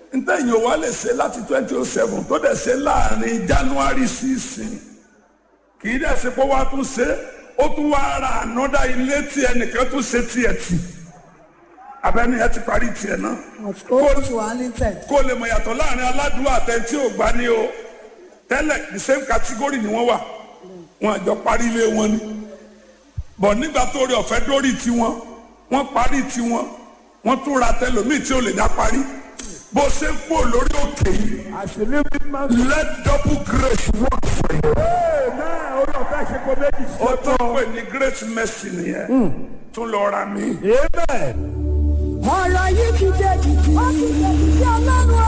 ntẹ̀yìn wa lè ṣe láti twenty oh seven tó dẹ̀ ṣe láàrin january sísìn kì í dẹ̀ ṣe pé wàá tún ṣe ó tún wá ra ànọ́dá ilé tí ẹnìkan tún ṣe tiẹ̀ tì abẹ́ni ẹ ti parí tiẹ̀ náà ó tù wá ní tẹ̀. kó lè mọ̀ yàtọ̀ láàrin aládùúgbò àtẹ̀ntí ò gbá ní o tẹ́lẹ̀ the same category ni wọ́n wà wọn àjọ parí ilé wọn ni bọ̀ nígbà tó rí ọ̀fẹ́ dórí tiwọn wọ́n parí tiwọn wọ́n tún ra tẹlòmíì tí ò lè dá parí bó ṣe ń pò lórí òkè yìí As you live in man. let double grace work for you. Amen. Orí ọ̀fẹ́ ṣe kó méjì sí ó tún ọ̀tọ̀. pè ní grace mercy nìyẹn tún lọ ra mi. Amen. ọ̀rọ̀ yìí ti dé jìjì. ó ti dé jìjì ọlọ́run